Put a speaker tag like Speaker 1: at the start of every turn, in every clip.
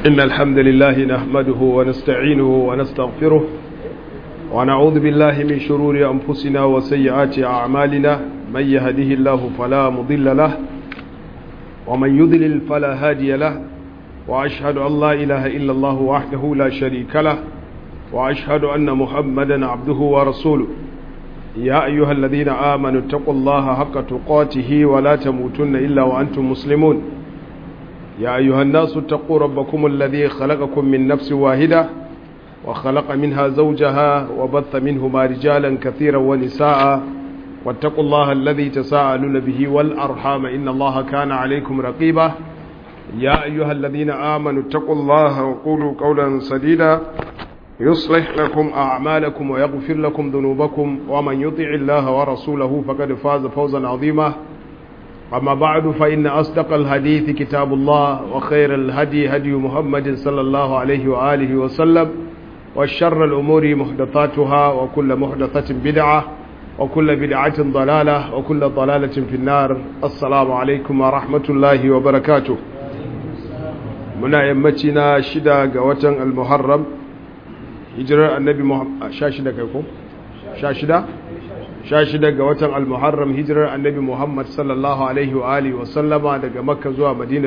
Speaker 1: إن الحمد لله نحمده ونستعينه ونستغفره ونعوذ بالله من شرور أنفسنا وسيئات أعمالنا من يهده الله فلا مضل له ومن يضلل فلا هادي له وأشهد أن لا إله إلا الله وحده لا شريك له وأشهد أن محمدا عبده ورسوله يا أيها الذين آمنوا اتقوا الله حق تقاته ولا تموتن إلا وأنتم مسلمون يا أيها الناس اتقوا ربكم الذي خلقكم من نفس واحدة وخلق منها زوجها وبث منهما رجالا كثيرا ونساء واتقوا الله الذي تساءلون به والأرحام إن الله كان عليكم رقيبا يا أيها الذين آمنوا اتقوا الله وقولوا قولا سديدا يصلح لكم أعمالكم ويغفر لكم ذنوبكم ومن يطع الله ورسوله فقد فاز فوزا عظيما أما بعد فإن أصدق الحديث كتاب الله وخير الهدي هدي محمد صلى الله عليه وآله وسلم والشر الأمور محدثاتها وكل محدثة بدعة وكل بدعة ضلالة وكل ضلالة في النار السلام عليكم ورحمة الله وبركاته muna yammaci na shida ga watan al-muharram hijirar annabi muhammad sha shida kai ko sha shida sha shida ga watan al-muharram hijirar annabi muhammad sallallahu alaihi wa alihi wa sallama daga makka zuwa madina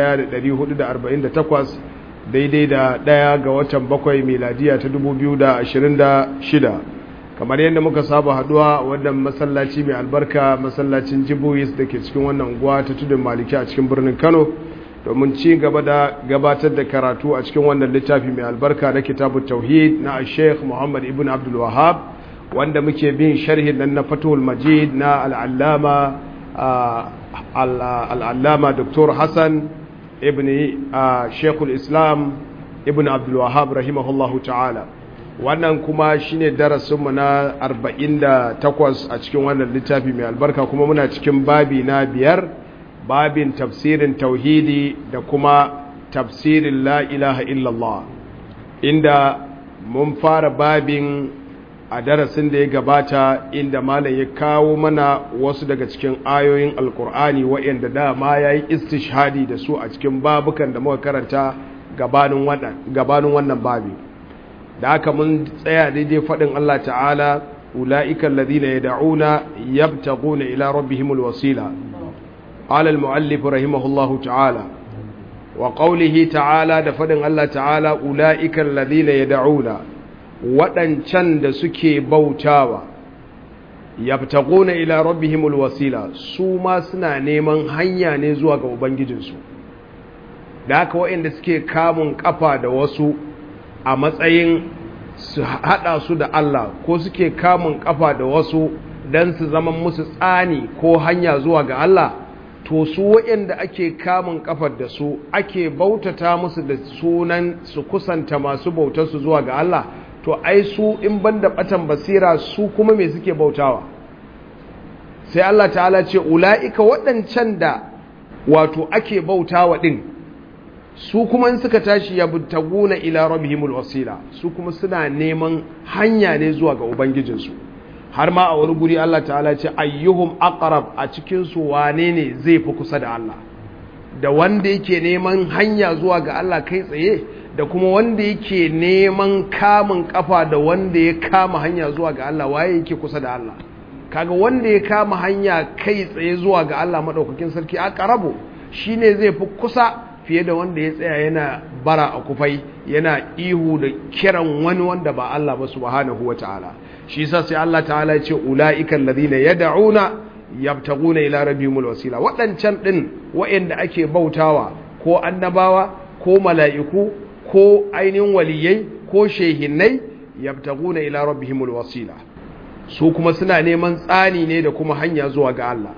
Speaker 1: 1448 daidai da daya ga watan bakwai miladiya ta 2026 kamar yadda muka saba haduwa wannan masallaci mai albarka masallacin jibuis da ke cikin wannan unguwa ta tudun maliki a cikin birnin kano domin ci gaba da gabatar da karatu a cikin wannan littafi mai albarka na kitabu tauhid na sheikh muhammad ibn abdul wahab wanda muke bin sharhin nan na fatul majid na al'allama al'allama dr hassan ibn sheikhul islam ibn abdul wahab rahimahullahu ta'ala wannan kuma shine darasinmu na 48 a cikin wannan littafi mai albarka kuma muna cikin babi na biyar babin tafsirin tauhidi da kuma tafsirin la ilaha illallah inda mun fara babin a darasin da ya gabata inda malam ya kawo mana wasu daga cikin ayoyin alkur'ani waɗanda dama ya yi istishhadi da su a cikin babukan da muka karanta gabanin wannan babi da aka mun tsaya daidai faɗin Allah ta'ala ula'ikan ladina ya da'una yabtaguna ila rabbihimul wasila قال المؤلف رحمه الله تعالى وقوله تعالى دفدن الله تعالى أولئك الذين يدعون waɗancan da suke bautawa yabtaguna ila rabbihimul wasila su ma suna neman hanya ne zuwa ga ubangijinsu da haka waɗanda suke kamun kafa da wasu a matsayin su haɗa su da Allah ko suke kamun kafa da wasu don su zama musu tsani ko hanya zuwa ga Allah to su waɗanda ake kamun kafar da su ake bautata musu da sunan su kusanta masu bautarsu zuwa ga Allah to ai su in banda batan basira su kuma me suke bautawa sai Allah ta'ala ce ula'ika waɗancan da wato ake bautawa ɗin su kuma in suka tashi ya butaguna ila rabbihimul wasila su kuma suna neman hanya ne zuwa ga ubangijinsu har ma a wani guri Allah ta'ala ce ayyuhum aqrab a cikin su wane ne zai fi kusa da Allah da wanda yake neman hanya zuwa ga Allah kai tsaye da kuma wanda yake neman kamun kafa da wanda ya kama hanya zuwa ga Allah waye yake kusa da Allah kaga wanda ya kama hanya kai tsaye zuwa ga Allah madaukakin sarki aqrabu shine zai fi kusa fiye da wanda ya tsaya yana bara a kufai yana ihu da kiran wani wanda ba Allah ba subhanahu wataala shi yasa sai Allah ta'ala ya ce ulaiikal ladina yad'una yabtaguna ila rabbihimul wasila wadancan din wayanda ake bautawa ko annabawa ko mala'iku ko ainihin waliyai ko shehinnai yabtaguna ila rabbihimul wasila su kuma suna neman tsani ne da kuma hanya zuwa ga Allah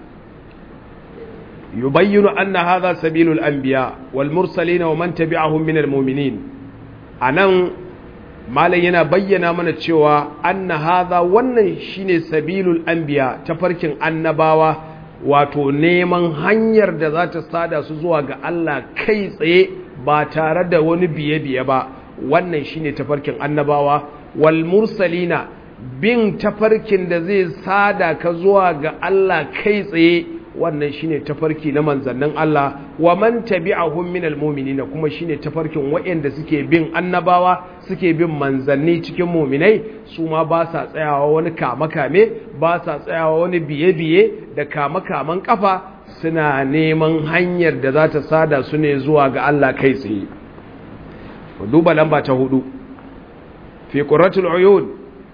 Speaker 1: yubayyinu anna hadha sabilul anbiya wal mursalin wa man tabi'ahum minal mu'minin anan malam yana bayyana mana cewa anna hadha wannan shine sabilul anbiya tafarkin annabawa wato neman hanyar da za ta sada su zuwa ga Allah kai tsaye ba tare da wani biye-biye ba wannan shine tafarkin annabawa wal mursalina bin tafarkin da zai sada ka zuwa ga Allah kai tsaye wannan shine tafarki na manzannin Allah wa man tabi'ahum minal mu'minina kuma shine tafarkin waɗanda suke bin annabawa suke bin manzanni cikin mu'minai su ma ba sa tsayawa wani kame-kame ba sa tsayawa wani biye-biye da kame-kamen kafa suna neman hanyar da za ta sada su ne zuwa ga Allah kai tsaye duba lamba ta hudu fi qurratul uyun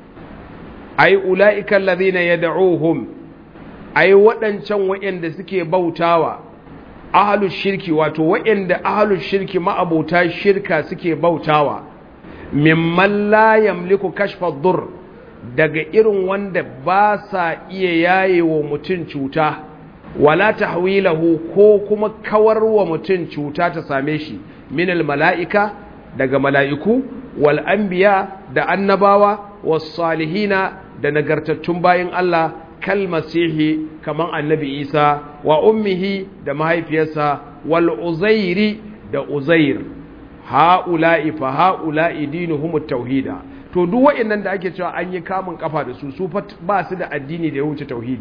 Speaker 1: ay ulaika alladhina yad'uhum ai waɗancan waɗanda suke bautawa ahalus shirki wato waɗanda ahalus shirki ma'abota shirka suke bautawa mimman la yamliku kashfa dur daga irin wanda ba sa iya yaye wa mutum cuta wala tahwilahu ko kuma kawar wa mutum cuta ta same shi minal mala'ika daga mala'iku wal anbiya da annabawa was salihina da nagartattun bayin Allah kalmasihi kaman annabi isa wa ummihi da mahaifiyarsa wal uzairi da uzair ha'ula'i fa ha'ula'i dinuhum tauhida to duk waɗannan da ake cewa an yi kamun kafa da su su ba su da addini da ya wuce tauhidi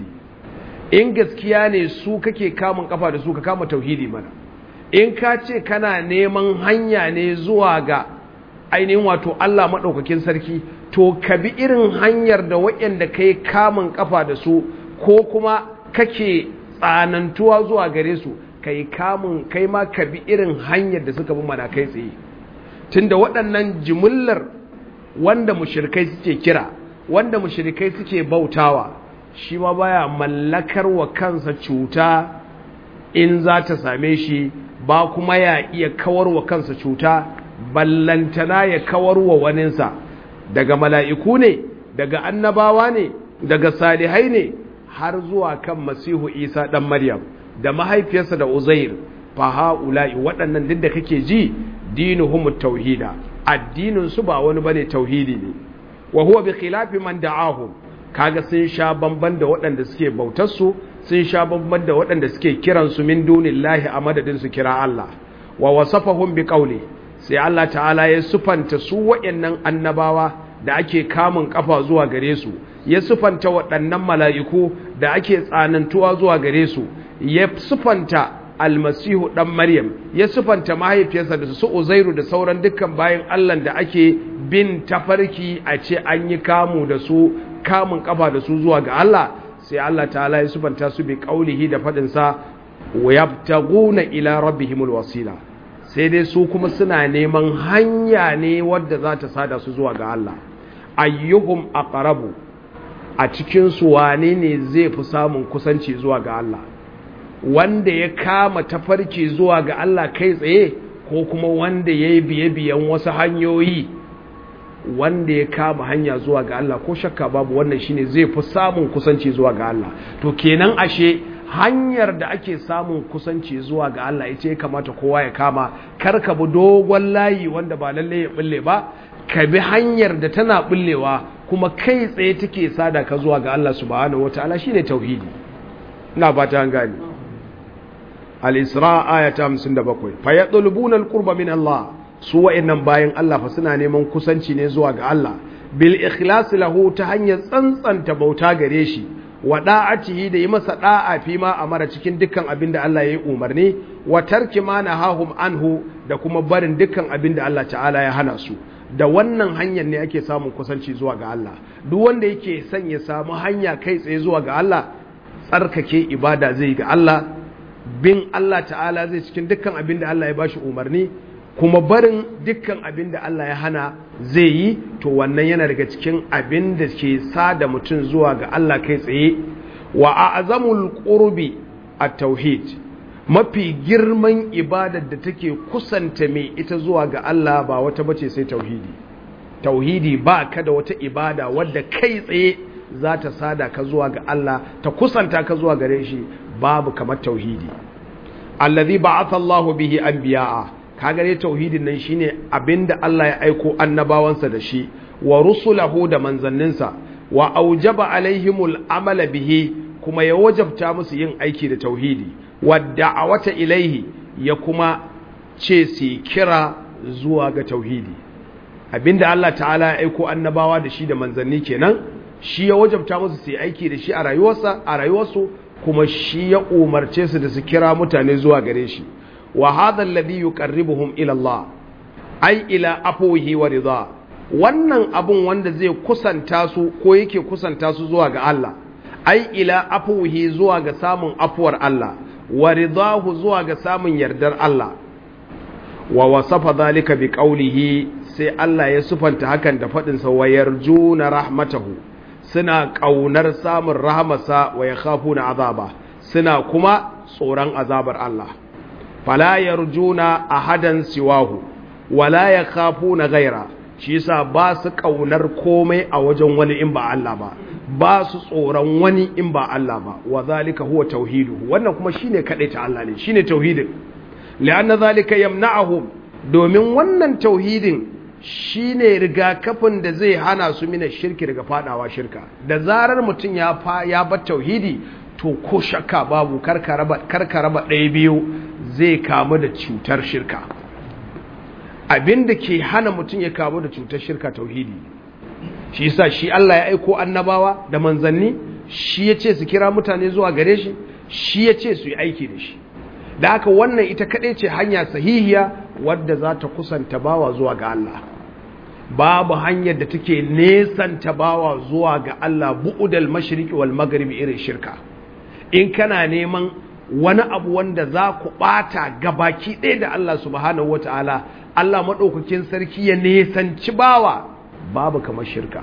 Speaker 1: in gaskiya ne su kake kamun kafa da su ka kama tauhidi mana in ka ce kana neman hanya ne zuwa ga ainihin wato Allah maɗaukakin sarki to ka bi irin hanyar da waɗanda kai kamun kafa da su ko kuma kake tsanantuwa zuwa gare su kai kamun kai ma ka bi irin hanyar da suka bi mana kai tsaye tunda waɗannan jimillar wanda mushrikai suke kira wanda mushrikai suke bautawa shi ma baya mallakar wa kansa cuta in za ta same shi ba kuma ya iya kawar wa kansa cuta ballantana ya kawar wa waninsa daga mala'iku ne daga annabawa ne daga salihai ne har zuwa kan masihu isa ɗan maryam da mahaifiyarsa da uzair fa ha'ula'i waɗannan duk da kake ji dinuhum tauhida addinin su ba wani bane tauhidi ne wa huwa bi khilafi man da'ahum kaga sun sha bamban da waɗanda suke bautar su sun sha bamban da waɗanda suke kiran su min dunillahi a madadin su kira Allah wa wasafahum bi qawli sai Allah ta'ala ya sufanta su waɗannan annabawa da ake kamun kafa zuwa gare su ya sufanta waɗannan mala'iku da ake tsanantuwa zuwa gare su ya sufanta almasihu ɗan maryam ya sufanta mahaifiyarsa da su uzairu da sauran dukkan bayan allah da ake bin tafarki a ce an yi kamu da su kamun kafa da su zuwa ga allah sai allah ta'ala ya sufanta su bi ƙaulihi da faɗinsa wa yabtaguna ila rabbihimul wasila sai dai su kuma suna neman hanya ne wadda za ta sada su zuwa ga allah ayyuhum aqrabu a cikin su wane ne zai fi samun kusanci zuwa ga allah wanda ya kama tafarki zuwa ga Allah kai tsaye ko kuma wanda ya yi biye-biyen wasu hanyoyi wanda ya kama hanya zuwa ga Allah ko shakka babu wannan shine zai fi samun kusanci zuwa ga Allah to kenan ashe hanyar da ake samun kusanci zuwa ga Allah ita ya kamata kowa ya kama kar ka bi dogon layi wanda ba lalle ya bulle ba ka bi hanyar da tana bullewa kuma kai tsaye take sada ka zuwa ga Allah subhanahu wataala shine tauhidi ina fata an gane al-isra aya ta 57 fa yatlubuna al-qurba min Allah su wa'annan bayan Allah fa suna neman kusanci ne zuwa ga Allah bil ikhlas lahu ta hanyar tsantsanta bauta gare shi wa da'atihi da yi masa da'a fi ma amara cikin dukkan abin da Allah ya yi umarni wa tarki ma nahahum anhu da kuma barin dukkan abin da Allah ta'ala ya hana su da wannan hanyar ne ake samun kusanci zuwa ga Allah duk wanda yake son ya samu hanya kai tsaye zuwa ga Allah tsarkake ibada zai ga Allah bin Allah ta'ala zai cikin dukkan abin da Allah ya bashi umarni kuma barin dukkan abin da Allah ya hana zai yi to wannan yana daga cikin abin da ke sada mutum zuwa ga Allah kai tsaye wa a'zamul qurbi at-tauhid mafi girman ibadar da take kusanta mai ita zuwa ga Allah ba wata bace sai tauhidi tauhidi ba ka da wata ibada wadda kai tsaye za ta sada ka zuwa ga Allah ta kusanta ka zuwa gare shi babu kamar tauhidi allazi ba'atha Allahu bihi anbiya'a kaga dai tauhidin nan shine abinda Allah ya aiko annabawansa da shi wa rusulahu da manzanninsa wa aujaba alaihimul amala bihi kuma ya wajabta musu yin aiki da tauhidi wa da'awata ilaihi ya kuma ce su kira zuwa ga tauhidi abinda Allah ta'ala ya aiko annabawa da shi da manzanni kenan shi ya wajabta musu su yi aiki da shi a rayuwarsa a rayuwarsu kuma shi ya umarce su da su kira mutane zuwa gare shi wa hadha alladhi yuqarribuhum ila Allah ai ila afwihi wa ridha wannan abun wanda zai kusanta su ko yake kusanta su zuwa ga Allah ai ila afwihi zuwa ga samun afuwar Allah wa ridahu zuwa ga samun yardar Allah wa wasafa zalika bi qawlihi sai Allah ya sufanta hakan da fadin sa wa yarjuna rahmatahu suna kaunar samun rahmasa wa yakhafuna azaba suna kuma tsoron azabar Allah fala yarjuna ahadan siwahu wala yakhafuna ghaira shi yasa ba su kaunar komai a wajen wani in ba Allah ba ba su tsoron wani in ba Allah ba wa zalika huwa tauhidu wannan kuma shine kadai ta Allah ne shine tauhidin li'anna zalika yamna'uhum domin wannan tauhidin shine rigakafin da zai hana su mina shirki daga fadawa shirka da zarar mutum ya fa ya bar tauhidi to ko shakka babu karka raba karka raba ɗaya biyu zai kamu da cutar shirka abinda ke hana mutum ya kamu da cutar shirka tauhidi shi yasa shi Allah ya aiko annabawa da manzanni shi ya ce su kira mutane zuwa gare shi shi ya ce su yi aiki da shi da haka wannan ita kaɗai ce hanya sahihiya wadda za ta kusanta bawa zuwa ga Allah babu hanyar da take nesanta bawa zuwa ga Allah bu'udal mashriqi wal maghribi irin shirka in kana neman wani abu wanda za ku bata gabaki ɗaya da Allah subhanahu wataala Allah maɗaukakin sarki ya nesanci bawa babu kamar shirka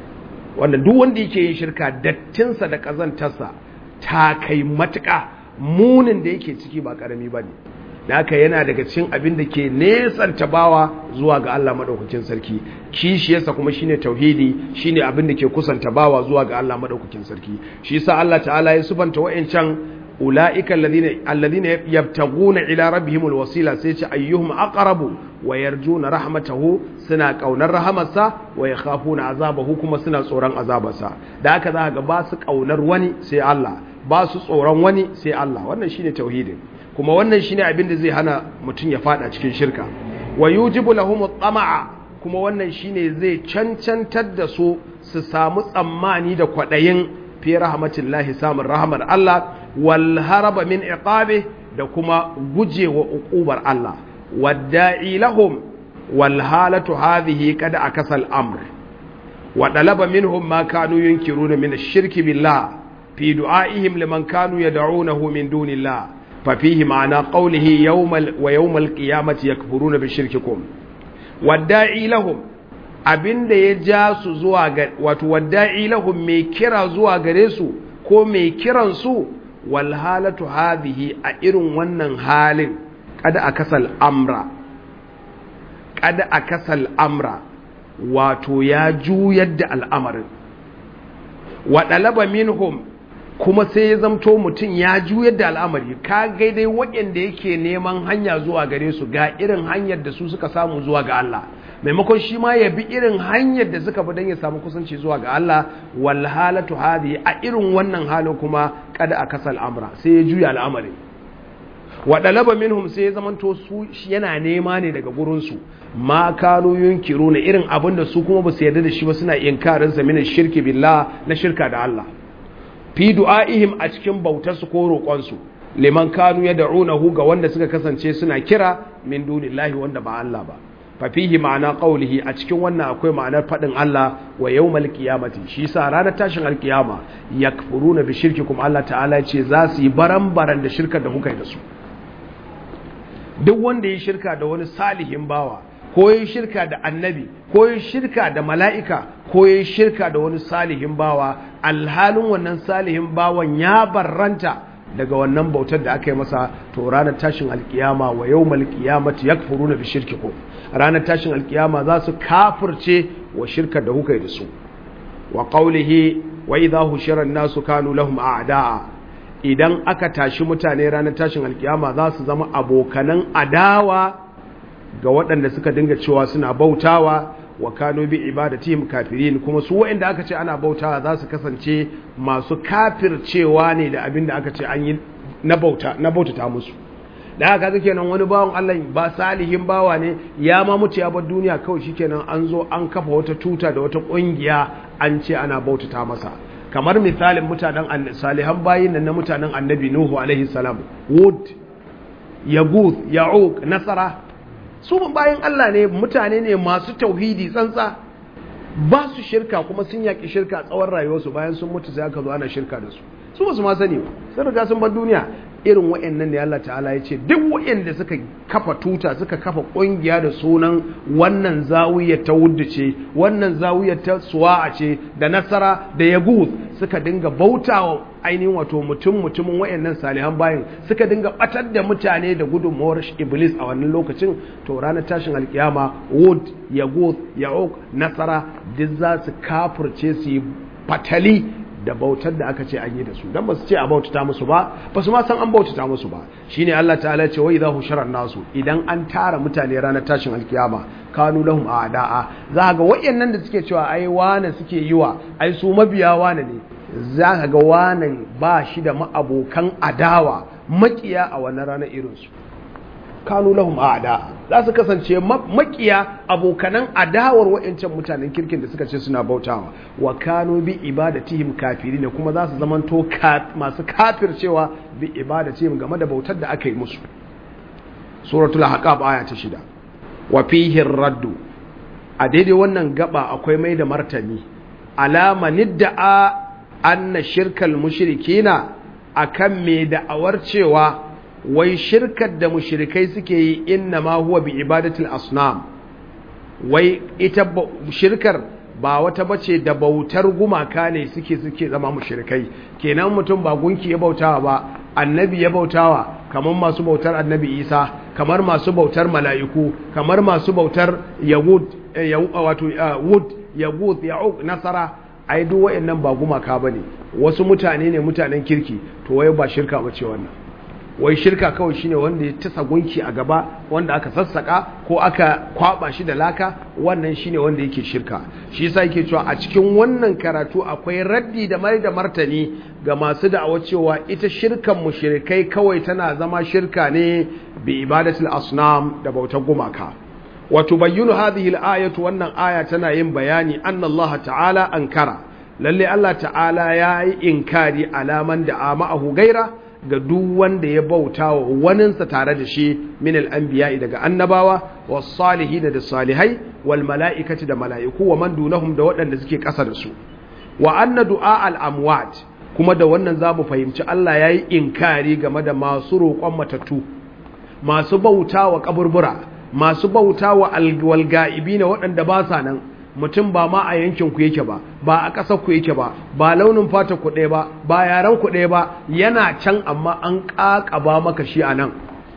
Speaker 1: wanda duk wanda yake yin shirka dattinsa da ƙazantarsa ta kai matuƙa munin da yake ciki ba ƙarami ba ne da haka yana daga cikin abin da ke nesanta bawa zuwa ga Allah maɗaukakin sarki kishiyarsa kuma shine tauhidi shine abin da ke kusanta bawa zuwa ga Allah maɗaukakin sarki shi yasa Allah ta'ala ya subanta wa'ancan ulaika alladhina alladhina yabtaguna ila rabbihim alwasila sai ce ayyuhum aqrabu wa yarjuna rahmatahu suna kaunar rahamarsa wa yakhafuna azabahu kuma suna tsoron azabarsa da haka za ga ba su kaunar wani sai Allah ba su tsoron wani sai Allah wannan shine tauhidin kuma wannan shine abin da zai hana mutum ya fada cikin shirka wa yujibu lahum at-tama'a kuma wannan shine zai cancantar da su su samu tsammani da kwadayin fi rahmatillahi samun rahmar Allah wal haraba min iqabi da kuma gujewa uqubar Allah wadda'i lahum wal halatu hadhihi qad akasal amr wa talaba minhum ma kanu yunkiruna min ash-shirki billah fi du'aihim liman kanu yad'unahu min dunillah fa fihi ma'ana qawlihi yawmal wa yawmal qiyamati yakfuruna bi shirkikum wadda'i lahum abinda ya ja su zuwa ga wato wadda'i lahum mai kira zuwa gare su ko mai kiran su wal halatu hadhihi a irin wannan halin kada akasal amra kada akasal amra wato ya juyar da al'amarin wa dalaba minhum kuma sai ya zamto mutum ya juyar da al'amari ka gaidai waɗanda yake neman hanya zuwa gare su ga irin hanyar da su suka samu zuwa ga Allah maimakon shi ma ya bi irin hanyar da suka bi don ya samu kusanci zuwa ga Allah wal halatu hadi a irin wannan halin kuma kada a kasal amra sai ya juya al'amari wa dalaba minhum sai ya zamanto su yana nema ne daga gurin su ma kanu yunkiruna irin abin da su kuma ba su yarda da shi ba suna inkarin sa min shirki billah na shirka da Allah fi du'aihim a cikin bautar su ko roƙon su liman kanu yad'unahu ga wanda suka kasance suna kira min dunillahi wanda ba Allah ba fafihi ma'ana qaulihi a cikin wannan akwai ma'anar fadin Allah wa yawmal qiyamati shi sa ranar tashin alkiyama yakfuruna bi shirkikum Allah ta'ala ce za su yi baran-baran da shirkar da kuka yi da su duk wanda ya shirka da wani salihin bawa ko ya shirka da annabi ko ya shirka da mala'ika ko ya shirka da wani salihin bawa alhalin wannan salihin bawan ya barranta daga wannan bautar da aka yi masa to ranar tashin alkiyama wa yawmal qiyamati yakfuruna bi shirkikum ranar tashin alkiyama za su kafirce wa shirkar da kuka yi da su wa qawlihi wa idha hushira an-nasu kanu lahum a'da'a idan aka tashi mutane ranar tashin alkiyama za su zama abokanan adawa ga waɗanda suka dinga cewa suna bautawa wa kanu bi ibadatihim kafirin kuma su waɗanda aka ce ana bautawa za su kasance masu kafircewa ne da abin da aka ce an yi na bauta na bautata musu da haka kake nan wani bawan Allah ba salihin bawa ne ya ma mutu ya bar duniya kawai shikenan an zo an kafa wata tuta da wata kungiya an ce ana bautata masa kamar misalin mutanen salihan bayin nan na mutanen annabi nuhu alaihi salam wud yaguth ya'uq nasara su bayan Allah ne mutane ne masu tauhidi tsantsa ba su shirka kuma sun yaki shirka tsawon rayuwarsu bayan sun mutu sai aka zo ana shirka da su su ba su ma sani ba sun riga sun bar duniya irin wa'annan ne Allah ta'ala ya ce duk wa'anda suka kafa tuta suka kafa kungiya da sunan wannan zawiyar ta wuddu ce wannan zawiyar ta suwa'a ce da nasara da yaguth suka dinga bautawa ainihin wato mutum mutumin wa'annan salihan bayan suka dinga batar da mutane da gudunmawar iblis a wannan lokacin to ranar tashin alkiyama wud yaguth ya'uq nasara duk za su kafirce su yi fatali da bautar da aka ce an yi da su dan ba su ce a bautata musu ba ba su ma san an bautata musu ba shine Allah ta'ala ce wai zahu sharar nasu idan an tara mutane ranar tashin alkiyama kanu lahum a'da'a za ga wayannan da suke cewa ai wane suke yi wa ai su mabiya wane ne za ka ga wane ba shi da ma'abokan adawa makiya a wannan ranar irin su kanu lahum a'da za su kasance makiya abokanan adawar wa'ancan mutanen kirkin da suka ce suna bautawa wa kanu bi ibadatihim kafirin kuma za su zamanto masu kafircewa bi ibadatihim game da bautar da aka yi musu suratul ahqaf aya ta shida wa fihi raddu a daidai wannan gaba akwai mai da martani alama nidda'a anna shirkal mushrikina akan mai da'awar cewa wai shirkar da mushrikai suke yi inna ma huwa bi ibadatul asnam wai ita shirkar ba wata bace da bautar gumaka ne suke suke zama mushrikai kenan mutum ba gunki ya bautawa ba annabi ya bautawa kamar masu bautar annabi isa kamar masu bautar mala'iku kamar masu bautar yahud wato wud yahud ya'uq nasara ai duk wayannan ba gumaka bane wasu mutane ne mutanen kirki to wai ba shirka bace wannan wai shirka kawai shine wanda ya tasa gunki a gaba wanda aka sassaka ko aka kwaba shi da laka wannan shine wanda yake shirka shi yasa yake cewa a cikin wannan karatu akwai raddi da mai da martani ga masu da'awar cewa ita shirkan mushrikai kawai tana zama shirka ne bi ibadatul asnam da bautar gumaka wa tubayyinu hadhihi al-ayatu wannan aya tana yin bayani anna Allah ta'ala ankara lalle Allah ta'ala yayi inkari alaman da ma'ahu gaira ga duk wanda ya bauta wa waninsa tare da shi min al'anbiya daga annabawa wa salihi da salihai wal mala'ikaci da mala'iku wa man dunahum da waɗanda suke ƙasa da su wa anna du'a al'amwat kuma da wannan za mu fahimci Allah ya yi inkari game da masu roƙon matattu masu bauta wa ƙaburbura masu bauta wa alga'ibi na waɗanda ba sa nan mutum ba ma a yankin ku yake ba ba a ƙasar ku yake ba ba launin fata ku ɗaya ba ba yaren ku ɗaya ba yana can amma an ƙaƙaba maka shi a nan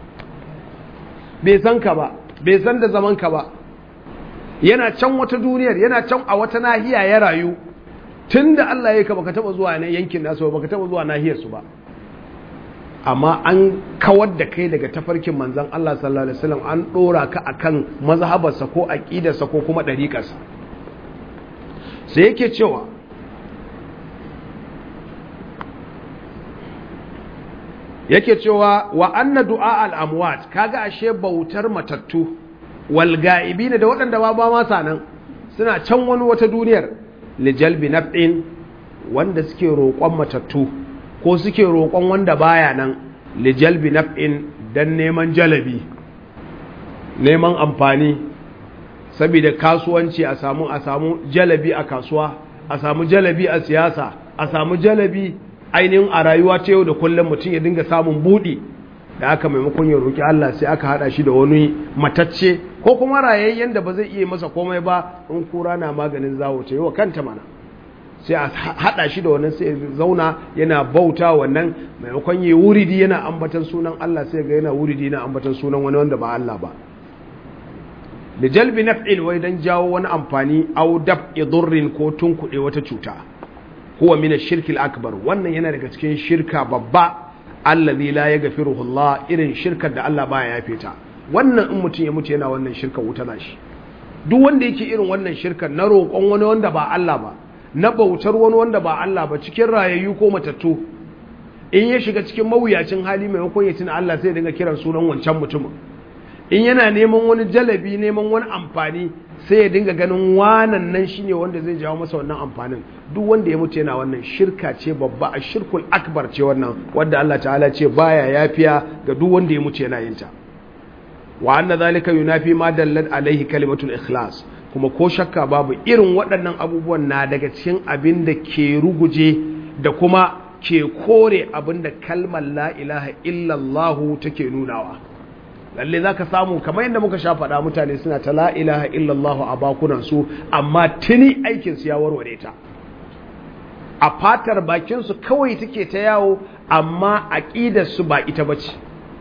Speaker 1: bai san ka ba bai san da zaman ka ba yana can wata duniyar yana can a wata nahiya ya rayu tun da Allah ya ka baka taɓa zuwa nan yankin nasu ba baka taɓa zuwa nahiyar su ba amma an kawar da kai daga tafarkin manzan Allah sallallahu alaihi wasallam an ɗora ka akan mazhabarsa ko aƙidarsa ko kuma ɗariƙarsa sai yake cewa yake cewa wa anna du'a al-amwat kaga ashe bautar matattu wal ga'ibin da waɗanda ba ba ma sanan suna can wani wata duniyar li jalbi naf'in wanda suke roƙon matattu ko suke roƙon wanda baya nan li jalbi naf'in dan neman jalabi neman amfani saboda kasuwanci a samu a samu jalabi a kasuwa a samu jalabi a siyasa a samu jalabi ainihin a rayuwa ta yau da kullum mutum ya dinga samun buɗi da aka maimakon ya roƙi Allah sai aka haɗa shi da wani matacce ko kuma rayayyen da ba zai iya masa komai ba in kura na maganin zawo ta yi wa kanta mana sai a haɗa shi da wannan sai zauna yana bauta wannan maimakon yi wuridi yana ambatan sunan Allah sai ga yana wuridi yana ambatan sunan wani wanda ba Allah ba da jalbi naf'in wai dan jawo wani amfani au daf'i durrin ko tunkuɗe wata cuta huwa min ash-shirk al-akbar wannan yana daga cikin shirka babba allazi la yaghfiruhu Allah irin shirkar da Allah baya yafe ta wannan in mutum ya mutu yana wannan shirkar wuta na shi duk wanda yake irin wannan shirkar na roƙon wani wanda ba Allah ba na bautar wani wanda ba Allah ba cikin rayayyu ko matattu in ya shiga cikin mawuyacin hali maimakon ya tuna Allah sai dinga kiran sunan wancan mutumin in yana neman wani jalabi neman wani amfani sai ya dinga ganin wanan nan shine wanda zai jawo masa wannan amfanin duk wanda ya mutu yana wannan shirka ce babba a shirkul akbar ce wannan wanda Allah ta'ala ce baya yafiya ga duk wanda ya mutu yana yin ta wa anna zalika yunafi ma dallat alaihi kalimatul ikhlas kuma ko shakka babu irin waɗannan abubuwan na daga cikin abin da ke ruguje da kuma ke kore abin da kalmar la ilaha illallahu take nunawa lalle za ka samu kamar yadda muka sha faɗa mutane suna ta la ilaha illallahu a bakunansu amma tuni aikinsu ya warware ta a fatar bakinsu kawai take ta yawo amma aƙidarsu ba ita ba ce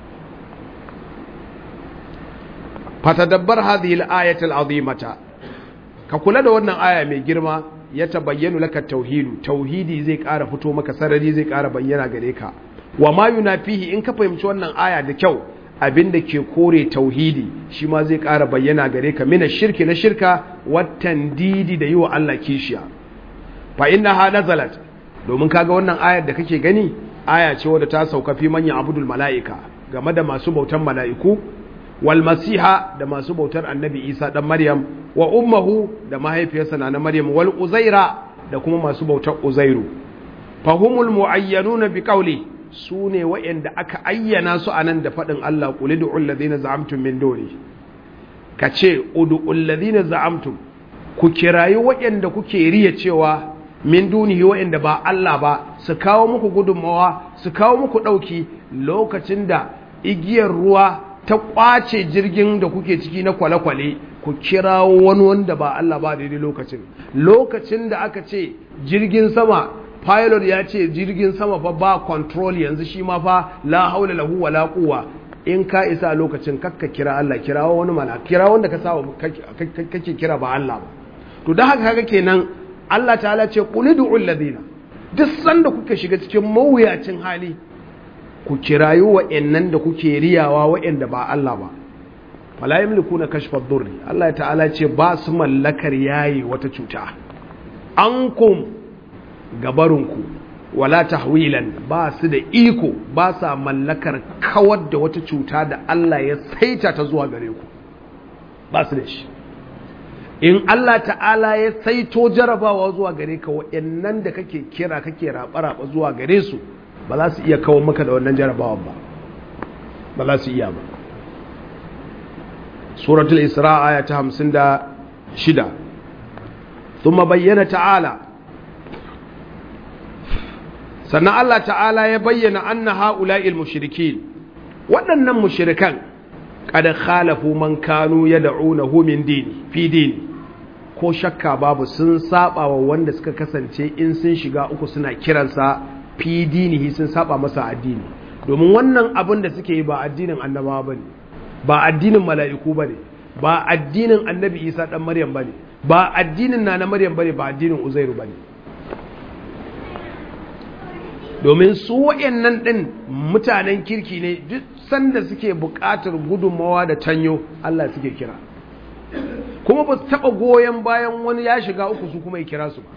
Speaker 1: fatadabbar hadhihi al-ayatul azimata ka kula da wannan aya mai girma ya tabayyanu laka tauhidu tauhidi zai ƙara fito maka sarari zai ƙara bayyana gare ka wa ma yunafihi in ka fahimci wannan aya da kyau abin da ke kore tauhidi shi ma zai ƙara bayyana gare ka mina shirki na shirka watan didi da yi wa Allah kishiya fa inna ha nazalat domin kaga wannan ayar da kake gani aya ce wadda ta sauka fi manyan abudul mala'ika game da masu bautan mala'iku wal masiha da masu bautar annabi isa dan maryam wa ummuhu da mahaifiyarsa na maryam wal uzaira da kuma masu bautar uzairu fahumul muayyanuna bi qawli su ne waɗanda aka ayyana su a nan da faɗin Allah ƙuli da ulladina za'amtum min doni ka ce udu ulladina za'amtum ku kirayi waɗanda kuke riya cewa min dunihi waɗanda ba Allah ba su kawo muku gudunmawa su kawo muku ɗauki lokacin da igiyar ruwa ta ƙwace jirgin da kuke ciki na kwale-kwale ku kirawo wani wanda ba Allah ba daidai lokacin lokacin da aka ce jirgin sama pilot ya ce jirgin sama fa ba control yanzu shi ma fa la haula lahu wala quwwa in ka isa lokacin kakka kira Allah kira wani mana kira wanda ka sawa kake kira ba Allah ba to dan haka kaga kenan Allah ta'ala ce qul ud'u alladhina duk sanda kuka shiga cikin mawuyacin hali ku kirayu wa'annan da kuke riyawa wa'anda ba Allah ba fala yamlikuna kashfa ad-durri Allah ta'ala ce ba su mallakar yayi wata cuta ankum gabarinku wala tahwilan ba su da iko ba sa mallakar kawar da wata cuta da Allah ya saita ta zuwa gare ku ba su da shi in Allah ta'ala ya saito jarabawa zuwa gare ka wa'annan da kake kira kake raba-raba zuwa gare su ba za su iya kawo maka da wannan jarabawan ba ba za su iya ba suratul isra aya ta 56 ثم بين تعالى sannan Allah ta'ala ya bayyana anna ha'ula'il mushrikin waɗannan mushrikan kada khalafu man kanu yad'unahu min dini fi dini ko shakka babu sun saba wa wanda suka kasance in sun shiga uku suna kiransa fi dinihi sun saba masa addini domin wannan abin da suke yi ba addinin annabawa bane ba addinin mala'iku bane ba addinin annabi Isa dan Maryam bane ba addinin na na Maryam bane ba addinin Uzairu bane domin su waɗannan ɗin mutanen kirki ne duk sanda suke buƙatar gudunmawa da tanyo Allah suke kira kuma ba su taɓa goyon bayan wani ya shiga uku su kuma ya kira su ba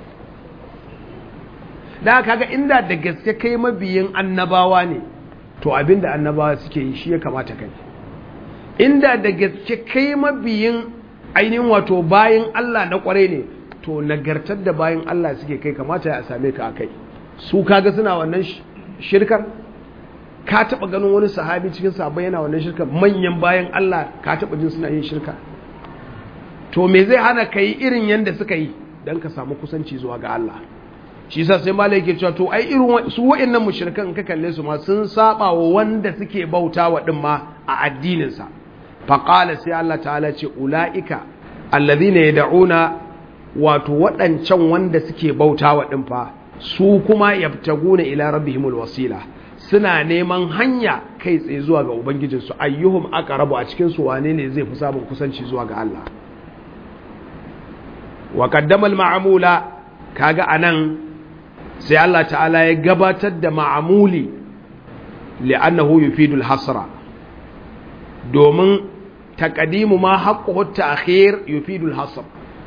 Speaker 1: da kaga inda da gaske kai mabiyin annabawa ne to abinda annabawa suke yi shi ya kamata kai inda da gaske kai mabiyin ainihin wato bayan Allah na kwarai ne to nagartar da bayan Allah suke kai kamata ya same ka a kai su kaga suna wannan shirkar ka taba ganin wani sahabi cikin sahabbai yana wannan shirkar manyan bayan Allah ka taba jin suna yin shirka to me zai hana ka yi irin yadda suka yi don ka samu kusanci zuwa ga Allah shi sa sai malai ke cewa to ai irin su wa'annan mushrikan ka kalle su ma sun saba wa wanda suke bauta wa din ma a addinin sa fa qala sai Allah ta'ala ce ulaika alladhina yad'una wato waɗancan wanda suke bauta wa din fa su kuma yabtaguna ila rabbihimul wasila suna neman hanya kai tsaye zuwa ga ubangijinsu ayyuhum aqrabu a cikin su wane ne zai fi samun kusanci zuwa ga Allah wa qaddama al-ma'mula kaga anan sai Allah ta'ala ya gabatar da ma'amuli li'annahu yufidu al-hasra domin taqdimu ma haqquhu at-ta'khir yufidu al-hasr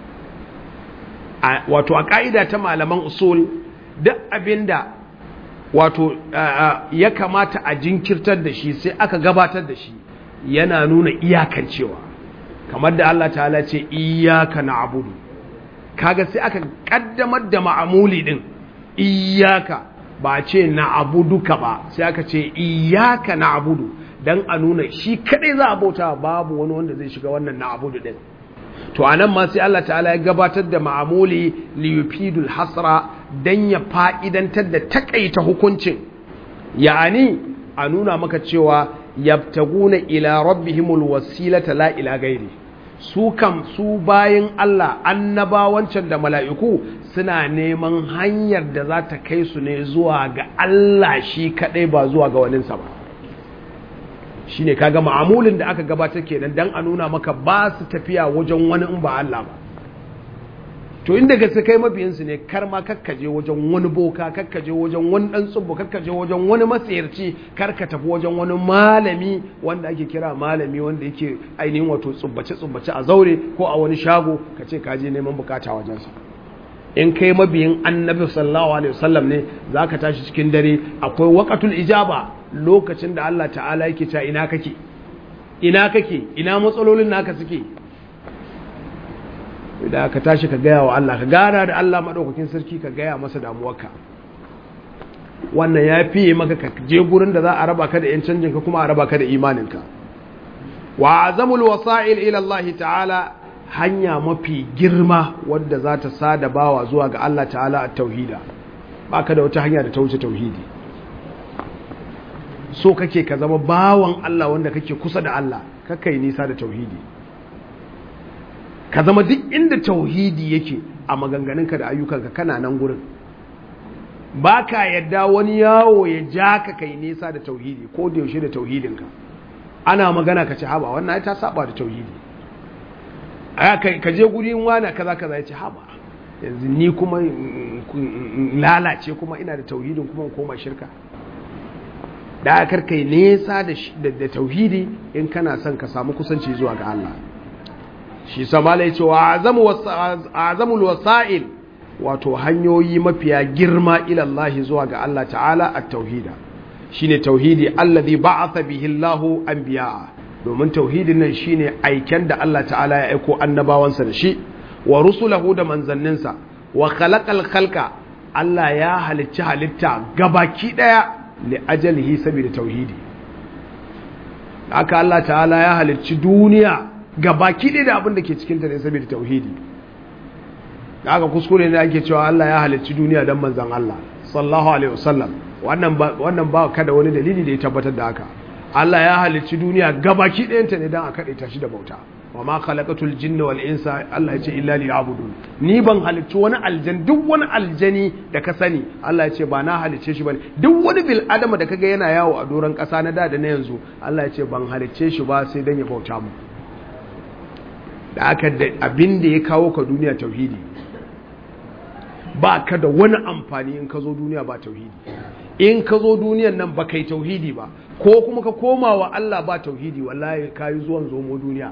Speaker 1: wato a ka'ida ta malaman usul duk abinda wato ya kamata a jinkirtar da shi sai aka gabatar da shi yana nuna iyakancewa kamar da Allah ta'ala ce iyaka na'budu kaga sai aka kaddamar da ma'amuli din iyaka ba ce na'buduka ba sai aka ce iyaka na'budu dan a nuna shi kadai za a bauta babu wani wanda zai shiga wannan na'budu din to anan ma sai Allah ta'ala ya gabatar da ma'amuli liyufidul hasra dan ya fa'idantar da takaita hukuncin ya'ani a nuna maka cewa yabtaguna ila rabbihimul wasilata la ila gairi su kam su bayin Allah annabawancan da mala'iku suna neman hanyar da za ta kai su ne zuwa ga Allah shi kadai ba zuwa ga waninsa ba shine kaga ma'amulin da aka gabatar kenan dan a nuna maka ba su tafiya wajen wani in ba Allah ba to inda gaske kai mabiyinsu ne kar ma kakkaje wajen wani boka kakkaje wajen wani dan tsubbu kakkaje wajen wani matsayarci kar ka tafi wajen wani malami wanda ake kira malami wanda yake ainihin wato tsubbace tsubbace a zaure ko a wani shago ka ce ka je neman bukata wajensa in kai mabiyin annabi sallallahu alaihi wasallam ne zaka tashi cikin dare akwai waqatul ijaba lokacin da Allah ta'ala yake ta ina kake ina kake ina matsalolin naka suke da ka tashi ka gaya wa Allah ka gana da Allah maɗaukakin sarki ka gaya masa damuwarka wannan ya fiye maka ka je gurin da za a raba ka da 'yan canjinka kuma a raba ka da imaninka wa azamul wasa'il ila Allah ta'ala hanya mafi girma wadda za ta sada bawa zuwa ga Allah ta'ala a tauhida ba ka da wata hanya da ta wuce tauhidi so kake ka zama bawan Allah wanda kake kusa da Allah kakai nisa da tauhidi ka zama duk inda tauhidi yake a maganganunka da ayyukanka kana nan gurin ba ka yadda wani yawo ya ja ka kai nesa da tauhidi ko da yaushe da tauhidinka ana magana ka ce haba wannan ta saba da tauhidi ka je gurin wani kaza kaza ya ce haba yanzu ni kuma lalace kuma ina da tauhidin kuma koma shirka da aka kai nesa da tauhidi in kana son ka samu kusanci zuwa ga Allah shi samala ya ce wa azamul wasa'il wato hanyoyi mafiya girma ilallahi zuwa ga Allah ta'ala a tauhida shine tauhidi allazi ba'atha bihi Allahu anbiya'a domin tauhidin nan shine aiken da Allah ta'ala ya aiko annabawansa da shi wa rusulahu da manzanninsa wa khalaqal khalqa Allah ya halicci halitta gabaki daya li ajalihi saboda tauhidi haka Allah ta'ala ya halicci duniya ga baki ɗaya da abin da ke cikinta ne saboda tauhidi da aka kuskure ne ake cewa Allah ya halicci duniya don manzan Allah sallallahu alaihi wasallam wannan ba wannan ba ka da wani dalili da ya tabbatar da haka Allah ya halicci duniya ga baki ɗayanta ne don a kaɗe ta shi da bauta wa ma khalaqatul jinna wal insa Allah ya ce illa liya'budun ni ban halicci wani aljan duk wani aljani da ka sani Allah ya ce ba na halicce shi bane duk wani bil adama da kaga yana yawo a doron ƙasa na da da na yanzu Allah ya ce ban halicce shi ba sai dan ya bauta mu da aka abin da ya kawo ka duniya tauhidi ba ka da wani amfani in ka zo duniya ba tauhidi in ka zo duniyan nan ba kai tauhidi ba ko kuma ka koma wa Allah ba tauhidi wallahi ka yi zuwan zomo duniya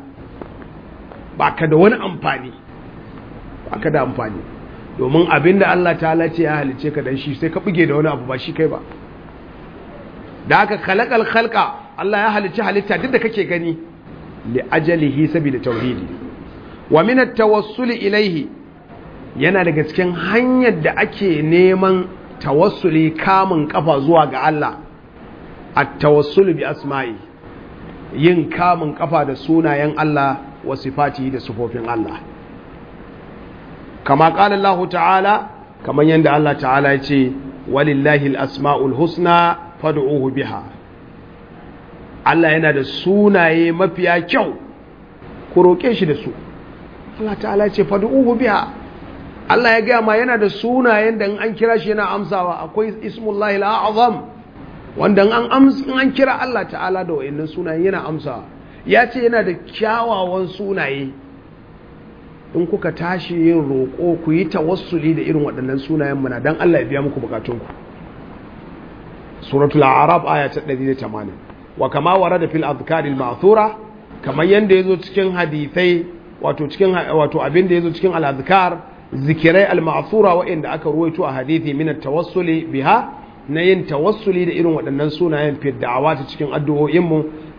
Speaker 1: ba ka da wani amfani ba ka da amfani domin abin da Allah ta ce ya halice ka dan shi sai ka buge da wani abu ba shi kai ba da aka khalaqal khalqa Allah ya halice halitta duk da kake gani li ajalihi sabida tauhidi wa min at-tawassul ilayhi yana daga cikin hanyar da ake neman tawassuli kamun kafa zuwa ga Allah at-tawassul bi asma'i yin kamun kafa da sunayen Allah wa sifati da sifofin Allah kama qala Allah ta'ala kaman yanda Allah ta'ala ya ce walillahi al-asma'ul husna fad'uhu biha Allah yana da sunaye mafiya kyau ku roke shi da su Allah ta'ala ya ce fad'uhu biha Allah ya gaya ma yana da sunayen da an kira shi yana amsawa akwai ismullahi al'azam wanda an an kira Allah ta'ala da wayannan sunayen yana amsawa ya ce yana da kyawawan sunaye in kuka tashi yin roƙo ku yi tawassuli da irin waɗannan sunayen mana don Allah ya biya muku bukatunku suratul a'raf aya ta 180 wa kama warada fil azkaril ma'thura kamar yanda yazo cikin hadisai wato cikin wato abin da yazo cikin al-azkar zikirai al-ma'thura waɗanda aka ruwaito a hadisi min at-tawassuli biha na yin tawassuli da irin waɗannan sunayen fi da'awa ta cikin addu'o'in mu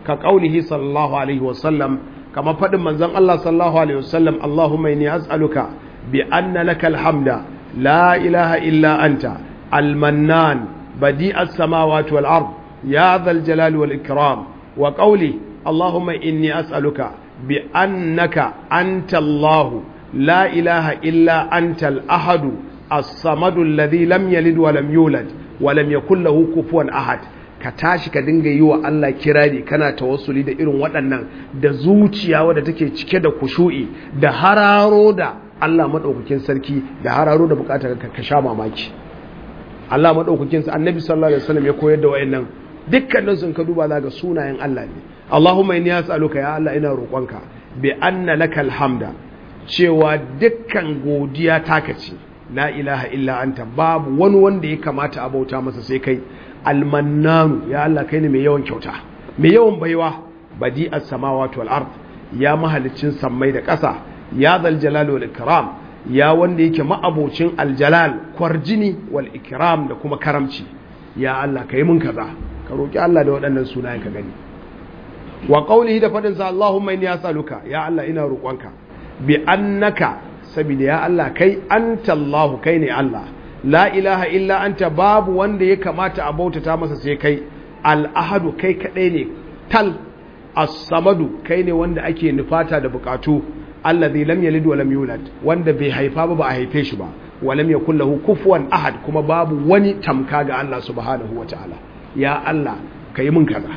Speaker 1: ka qaulihi sallallahu alaihi wasallam kama fadin manzon Allah sallallahu alaihi wasallam Allahumma inni as'aluka bi anna lakal hamda la ilaha illa anta al-mannan badi'as samawati wal ard ya dhal jalali wal ikram wa qawli Allahumma inni as'aluka bi annaka anta Allah la ilaha illa anta al-ahad as-samad alladhi lam yalid wa lam yulad wa lam yakul lahu kufuwan ahad ka tashi ka dinga yi wa Allah kirari kana tawassuli da irin waɗannan da zuciya wadda take cike da kushu'i da hararo da Allah maɗaukakin sarki da hararo da bukatar ka sha mamaki Allah maɗaukakin annabi sallallahu alaihi wasallam ya koyar da wayannan dukkanin sun ka duba ga sunayen Allah ne Allahumma inni as'aluka ya Allah ina roƙonka bi anna lakal hamda cewa dukkan godiya taka ce la ilaha illa anta babu wani wanda ya kamata a bauta masa sai kai almannanu ya Allah kai ne mai yawan kyauta mai yawan baiwa badi as-samawati wal ard ya mahalicin sammai da ƙasa ya zal jalal wal ikram ya wanda yake ma'abocin aljalal kwarjini wal ikram da kuma karamci ya Allah kai mun kaza ka roki Allah da waɗannan sunayen ka gani wa qawlihi da fadin sa Allahumma inni as'aluka ya Allah ina roƙonka bi annaka saboda ya Allah kai anta Allah kai ne Allah la ilaha illa anta babu wanda ya kamata a bautata masa sai kai al'ahadu kai kadai ne tal as-samadu kai ne wanda ake nufata da bukatu allazi lam yalid wa lam yulad wanda bai haifa ba ba a haife shi ba wa lam yakul lahu kufuwan ahad kuma babu wani tamka ga Allah subhanahu wataala ya Allah kai mun kaza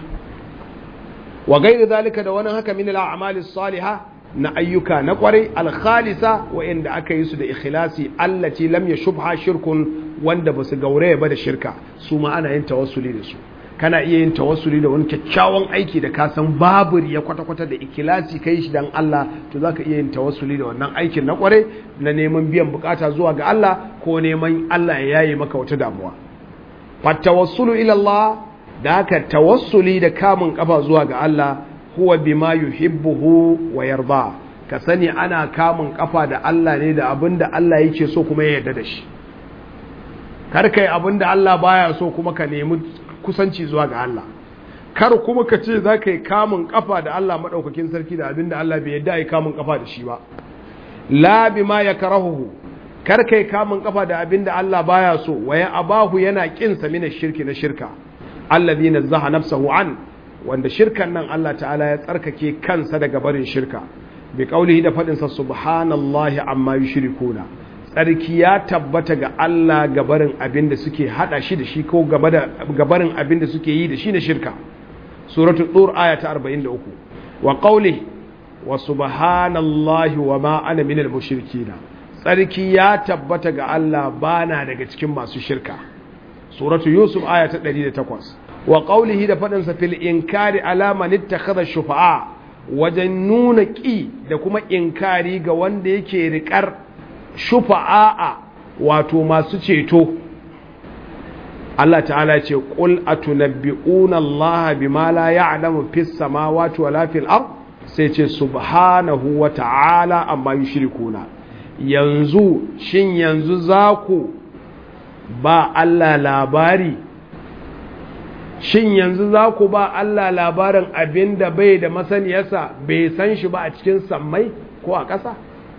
Speaker 1: wa gairi zalika da wani haka min al-a'mali salihah na ayyuka na kwarai alkhalisa wa'inda aka yi su da ikhlasi allati lam yashubha shirkun wanda ba su gauraya ba da shirka su ma ana yin tawassuli da su kana iya yin tawassuli da wani kyakkyawan aiki da ka san babu ya kwata-kwata da ikhlasi kai shi dan Allah to zaka iya yin tawassuli da wannan aikin na kwarai na neman biyan bukata zuwa ga Allah ko neman Allah ya yaye maka wata damuwa fa tawassulu ila Allah da haka tawassuli da kamun kafa zuwa ga Allah huwa bima yuhibbuhu wa yarda ka sani ana kamun kafa da Allah ne da abinda Allah yake so kuma ya yarda da shi kar kai abinda Allah baya so kuma ka nemi kusanci zuwa ga Allah kar kuma ka ce za ka yi kamun kafa da Allah madaukakin sarki da abinda Allah bai yarda yi kamun kafa da shi ba la bima yakrahu kar kai kamun kafa da abinda Allah baya so wa ya abahu yana kinsa mina shirki na shirka alladhi nazzaha nafsahu an wanda shirkan nan Allah ta'ala ya tsarkake kansa daga barin shirka bi kaulihi da faɗinsa subhanallahi amma yushrikuna tsarki ya tabbata ga Allah gabarin abin da suke hada shi da shi ko gabarin abin da suke yi da shi na shirka suratul dur aya ta 43 wa qawli wa subhanallahi wa ma ana minal mushrikina tsarki ya tabbata ga Allah bana daga cikin masu shirka suratul yusuf aya ta 108 wa qawlihi da fadin sa fil inkari ala man ittakhadha shufa'a wajen nuna ƙi da kuma inkari ga wanda yake riƙar shufa'a wato masu ceto Allah ta'ala ce qul atunabbi'una Allah bima la ya'lamu fis samawati wala fil ard sai ce subhanahu wa ta'ala amma yushrikuna yanzu shin yanzu za ku ba Allah labari shin yanzu za ku ba Allah labarin abin da bai da masaniyarsa bai san shi ba a cikin sammai ko a ƙasa?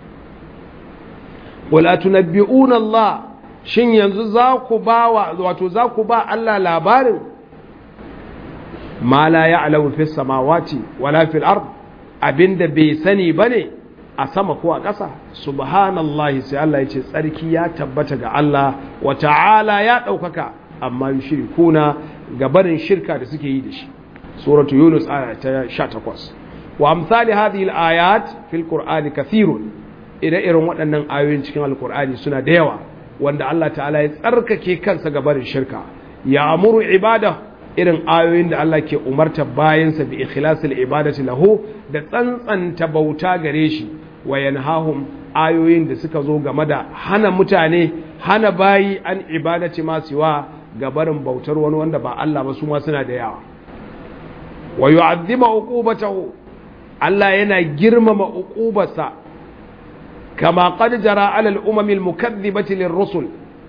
Speaker 1: Wala tunabbi'un Allah shin yanzu za ku ba wato za ku ba Allah labarin ma la ya'lamu fis samawati wala fil ard abinda bai sani bane a sama ko a ƙasa subhanallahi sai Allah ya ce tsarki ya tabbata ga Allah wa ta'ala ya ɗaukaka amma yushrikuna gabarin shirka da suke yi da shi suratu yunus aya ta 18 wa amsali hadhihi al-ayat fil qur'ani kathirun ire irin waɗannan ayoyin cikin alqur'ani suna da yawa wanda Allah ta'ala ya tsarkake kansa gabarin shirka ya amuru ibada irin ayoyin da Allah ke umarta bayansa bi ikhlasil ibadati lahu da tsantsanta bauta gare shi wa yanhahum ayoyin da suka zo game da hana mutane hana bayi an ibadati ma siwa gabarin bautar wani wanda ba Allah ba su ma suna da yawa wa yu'azzima uqubatahu Allah yana girmama uqubarsa kama qad jara ala al-umam al-mukaththibati lir-rusul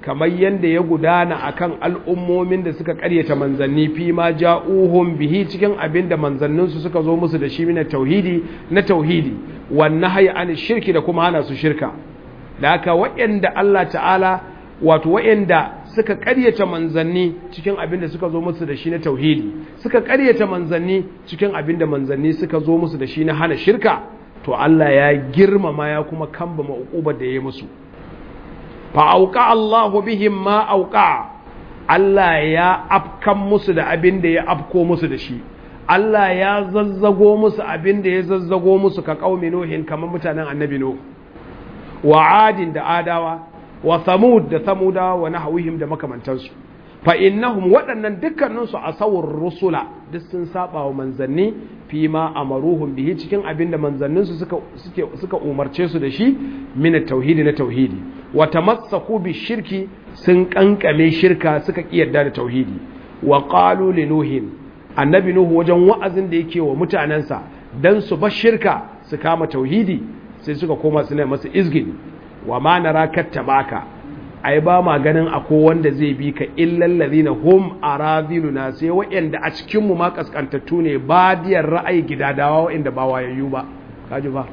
Speaker 1: kamar yadda ya gudana akan al'ummomin da suka karyata manzanni fi ma ja'uhum bihi cikin abin da manzanninsu suka zo musu da shi na tauhidi na tauhidi wannan haya an shirki da kuma hana su shirka da haka waɗanda Allah ta'ala wato waɗanda suka karyata manzanni cikin abin da suka zo musu da shi na tauhidi suka karyata manzanni cikin abin da manzanni suka zo musu da shi na hana shirka to Allah ya girmama ya kuma kambama uqubar da ya yi musu fa'auka Allahu bihim ma auka Allah ya afkan musu da abin da ya afko musu da shi Allah ya zazzago musu abin da ya zazzago musu ka ƙaumi Nuhin kamar mutanen annabi Nuh wa adin da adawa wa samud da samudawa wa nahwihim da makamantansu fa innahum waɗannan dukkaninsu a sawar rusula duk sun saba wa manzanni fi ma amaruhum bihi cikin abin da manzanninsu suka suka umarce su da shi min tauhidi na tauhidi wa tamassaku bi shirki sun kankame shirka suka kiyarda da tauhidi wa qalu li nuhin annabi nuhu wajen wa'azin da yake wa mutanansa dan su bar shirka su kama tauhidi sai suka koma suna masa izgini wa ma nara kattabaka ai ba ma ganin akwai wanda zai bi ka illal ladina hum aradiluna sai wa'anda a cikin mu ma kaskantattu ne badiyar ra'ayi gidadawa wa'anda ba wayayyu ba kaji ba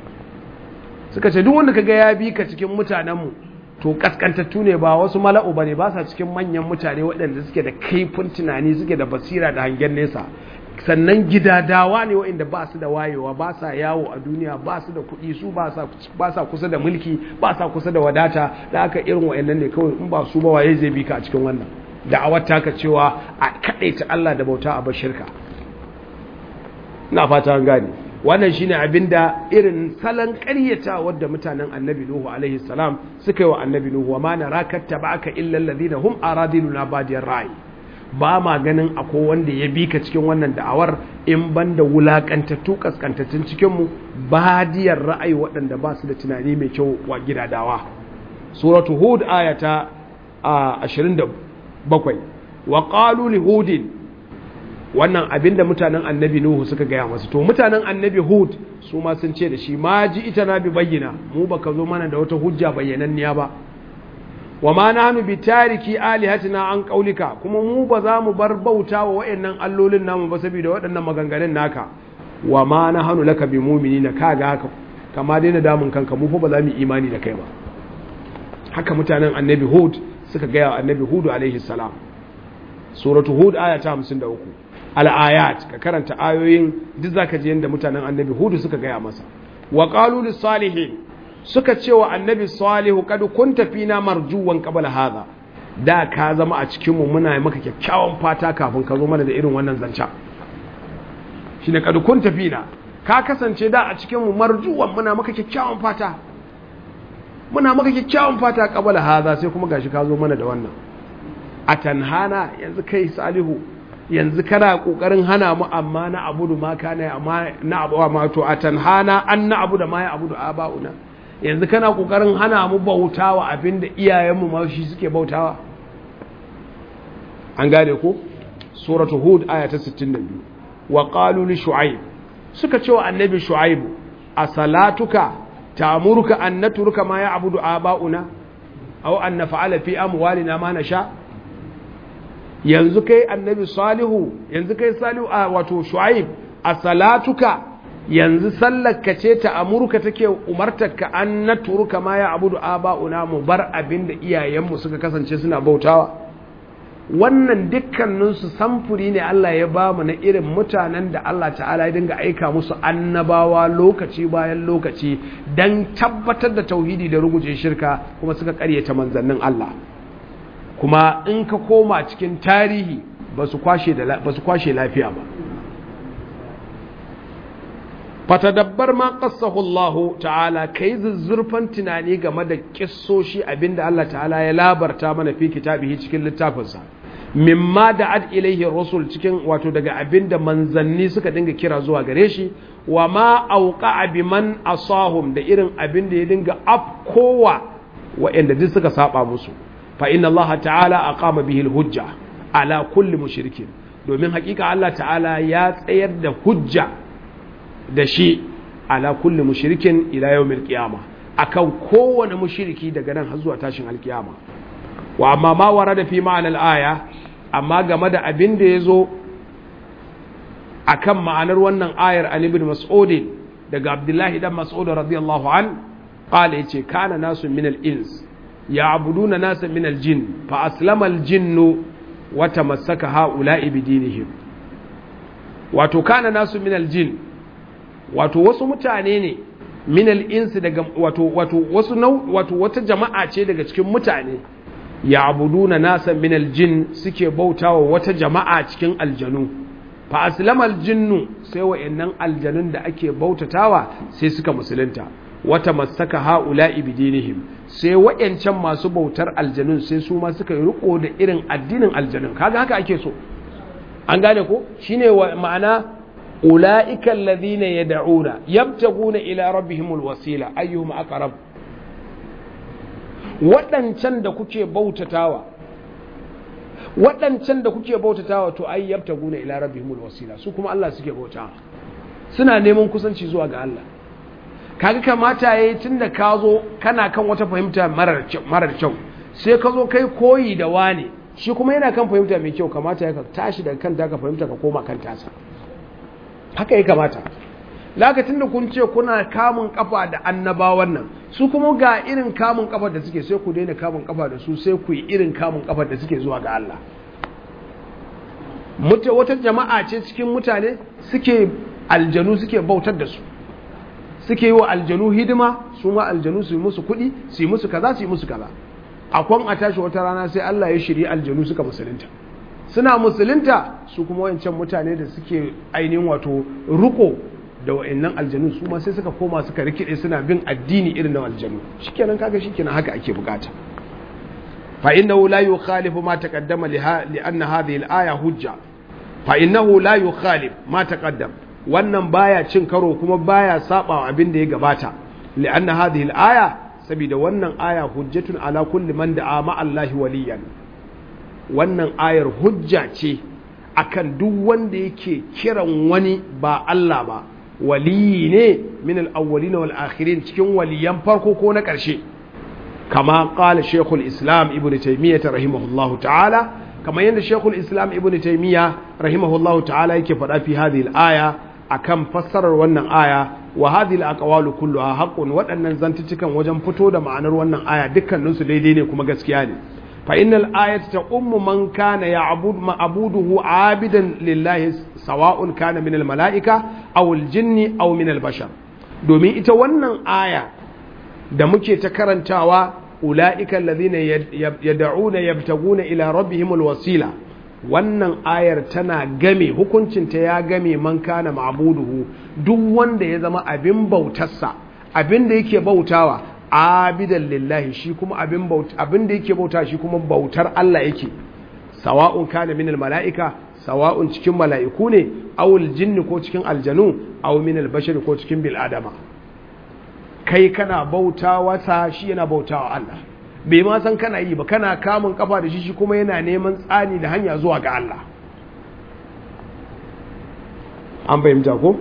Speaker 1: suka ce duk wanda kaga ya bi ka cikin mutanen mu to kaskantattu ne ba wasu mala'u bane ba sa cikin manyan mutane waɗanda suke da kaifin tunani suke da basira da hangen nesa sannan gidadawa ne waɗanda ba su da wayewa ba sa yawo a duniya ba su da kuɗi su ba sa kusa da mulki ba sa kusa da wadata da aka irin waɗannan ne kawai in ba su ba waye zai bi ka a cikin wannan da'awar taka cewa a kaɗaita Allah da bauta a bar shirka ina fata an gane wannan shine abinda irin salon ƙaryata wadda mutanen annabi nuhu alaihi salam suka yi wa annabi nuhu wa ma naraka tabaka illa alladhina hum aradiluna badiyar ra'i ba ma ganin akwai wanda ya bi ka cikin wannan da'awar in ban da wulaƙantattu ƙasƙantattun cikinmu badiyar ra'ayi waɗanda ba su da tunani mai kyau wa gidadawa suratu hud ayata a 27 wa qalu li hudin wannan abinda mutanen annabi nuhu suka gaya masu to mutanen annabi hud su ma sun ce da shi ma ji ita na bi bayyana mu baka zo mana da wata hujja bayyananniya ba wa ma nahnu bi tariki alihatina an qaulika kuma mu ba za mu bar bauta wa wayannan allolin namu ba saboda waɗannan maganganun naka wa ma nahnu laka bi mu'minina kaga haka kama daina damun kanka mu fa ba za mu imani da kai ba haka mutanen annabi hud suka gaya wa annabi hud alaihi salam suratu hud aya ta 53 al-ayat ka karanta ayoyin duk zaka ji yanda mutanen annabi hud suka gaya masa wa qalu lis salihin suka ce wa annabi salihu kad kunta fina marjuwan qabla hadha da ka zama a cikin mu muna maka kyakkyawan fata kafin ka zo mana da irin wannan zanca shine kad kunta fina ka kasance da a cikin mu marjuwan muna maka kyakkyawan fata muna maka kyakkyawan fata qabla hadha sai kuma gashi ka zo mana da wannan atanhana yanzu kai salihu yanzu kana kokarin hana mu amma na abudu ma kana amma na abu ma to atanhana an na abu da ma ya abudu abauna yanzu kana kokarin hana mu bautawa abinda iyayenmu ma shi suke bautawa an gane ko suratu hud aya ta 62 wa qalu li shu'aib suka ce wa annabi shu'aib asalatuka ta'muruka an natruka ma ya'budu aba'una aw an naf'ala fi amwalina ma nasha yanzu kai annabi salihu yanzu kai salihu a wato shu'aib asalatuka yanzu sallarka ce ta amurka take umartarka an na turuka ma ya abudu aba'una mu bar abin da iyayenmu suka kasance suna bautawa wannan dukkaninsu samfuri ne Allah ya ba mu na irin mutanen da Allah ta'ala ya dinga aika musu annabawa lokaci bayan lokaci don tabbatar da tauhidi da ruguje shirka kuma suka karyata manzannin Allah kuma in ka koma cikin tarihi ba su kwashe lafiya ba fatadabbar ma qassahu Allah ta'ala kai zuzzurfan tunani game da kissoshi abinda Allah ta'ala ya labarta mana fi kitabihi cikin littafinsa mimma da ad ilaihi rasul cikin wato daga abinda manzanni suka dinga kira zuwa gare shi wa ma auqa biman asahum da irin abinda ya dinga afkowa wa'anda duk suka saba musu fa inna Allah ta'ala aqama bihi hujja ala kulli mushrikin domin hakika Allah ta'ala ya tsayar da hujja da shi ala kulli mushrikin ila yawmil qiyama akan kowane mushriki daga nan har zuwa tashin alkiyama wa amma ma warada fi ma'anar aya amma game da abin da ya zo a kan ma'anar wannan ayar an ibn mas'udin daga abdullahi dan mas'ud radiyallahu an qala yace kana nasu min al-ins ya'buduna nasa min al-jin fa aslama al-jinnu wa tamassaka ha'ula'i bi dinihim wato kana nasu min al-jin wato wasu mutane ne min al-ins daga wato wato wasu wato wata jama'a ce daga cikin mutane ya'buduna nasa min al-jin suke bautawa wata jama'a cikin aljanu fa aslama al-jinnu sai wa'annan aljanun da ake bautatawa sai suka musulunta wata masaka ha'ula'i bidinihim sai wa'yancan masu bautar aljanun sai su ma suka yi riko da irin addinin aljanun kaga haka ake so an gane ko shine ma'ana ula'ika alladhina yad'una yabtaguna ila rabbihimul wasila ayyuhum aqrab waɗancan da kuke bautatawa waɗancan da kuke bautatawa to ai yabtaguna ila rabbihimul wasila su kuma Allah suke bautawa suna neman kusanci zuwa ga Allah kaga kamata yayi tunda ka zo kana kan wata fahimta marar kyau sai ka zo kai koyi da wani shi kuma yana kan fahimta mai kyau kamata ya ka tashi daga kan ka fahimta ka koma kan tasa haka ya kamata lokacin da kun ce kuna kamun kafa da annabawan nan su kuma ga irin kamun kafa da suke sai ku daina kamun kafa da su sai ku yi irin kamun kafa da suke zuwa ga Allah wata jama'a ce cikin mutane suke aljanu suke bautar da su suke yi wa aljanu hidima su ma aljanu su yi musu kuɗi su yi musu kaza su yi musu kaza akwan a tashi wata rana sai Allah ya shirya aljanu suka musulunta suna musulunta su kuma wancan mutane da suke ainihin wato ruko da wa'annan aljanu su ma sai suka koma suka rikide suna bin addini irin na aljanu shikenan kaga shikenan haka ake bukata fa innahu la yukhalifu ma taqaddama li anna hadhihi al-aya hujja fa innahu la yukhalif ma taqaddama wannan baya cin karo kuma baya saba abin da ya gabata li'anna hadhihi al-aya saboda wannan aya hujjatun ala kulli man da'a ma Allah waliyan wannan ayar hujja ce akan duk wanda yake kiran wani ba Allah ba waliyi ne min al-awwalin wal akhirin cikin waliyan farko ko na ƙarshe kama qala shaykhul islam ibnu taymiyyah rahimahullahu ta'ala kama yanda shaykhul islam ibnu taymiyyah rahimahullahu ta'ala yake faɗa fi hadhihi al-aya akan fassarar wannan aya wa hadhihi al-aqwalu kulluha haqqun waɗannan zantucikan wajen fito da ma'anar wannan aya dukkanin su daidai ne kuma gaskiya ne fa innal ayata taqummu man kana ya'bud ma'buduhu 'abidan lillahi sawa'un kana min al-mala'ika aw al-jinni aw min al-bashar domin ita wannan aya da muke ta karantawa ula'ika alladhina yad'una yabtaguna ila rabbihimul wasila wannan ayar tana game hukuncinta ya game man kana ma'buduhu duk wanda ya zama abin bautarsa abin da yake bautawa abidan lillahi shi kuma abin bauta abin da yake bauta shi kuma bautar Allah yake sawa'un kana minal mala'ika sawa'un cikin mala'iku ne awul jinni ko cikin aljanu aw minal bashari ko cikin bil adama kai kana bautawa ta shi yana bautawa Allah bai ma san kana yi ba kana kamun kafa da shi shi kuma yana neman tsani da hanya zuwa ga Allah an fahimta ko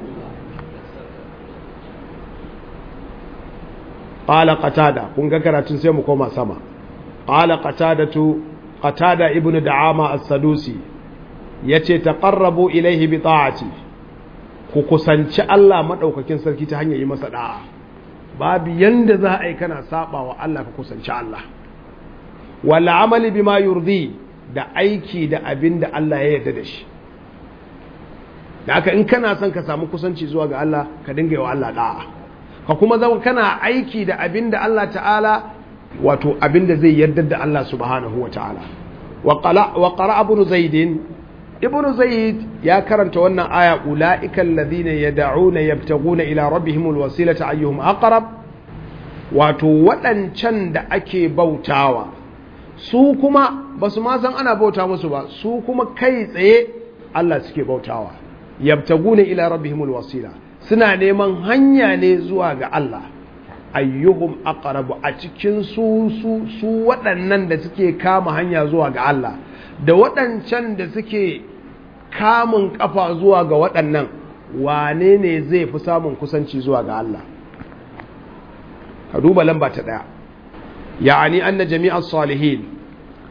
Speaker 1: qala qatada kun ga karatun sai mu koma sama qala qatadatu qatada ibnu da'ama as-sadusi yace taqarrabu ilayhi bi ta'ati ku kusanci Allah madaukakin sarki ta hanyar yi masa da'a babu yanda za a yi kana saba wa Allah ka kusanci Allah wal amali bima yurdi da aiki da abin da Allah ya yarda da shi da haka in kana son ka samu kusanci zuwa ga Allah ka dinga yi wa Allah da'a ka kuma zama kana aiki da abin da Allah ta'ala wato abin da zai yarda da Allah subhanahu wa ta'ala wa qara ibn zaid ibn zaid ya karanta wannan aya ulaika alladhina yad'una yabtaguna ila rabbihim alwasilata ayyuhum aqrab wato waɗancan da ake bautawa su kuma basu ma san ana bauta musu ba su kuma kai tsaye Allah suke bautawa yabtaguna ila rabbihim alwasila suna neman hanya ne zuwa ga Allah ayyuhum aqrabu a cikin su su su waɗannan da suke kama hanya zuwa ga Allah da waɗancan da suke kamun kafa zuwa ga waɗannan wane ne zai fi samun kusanci zuwa ga Allah ka duba lamba ta ɗaya ya'ani anna jami'ar salihin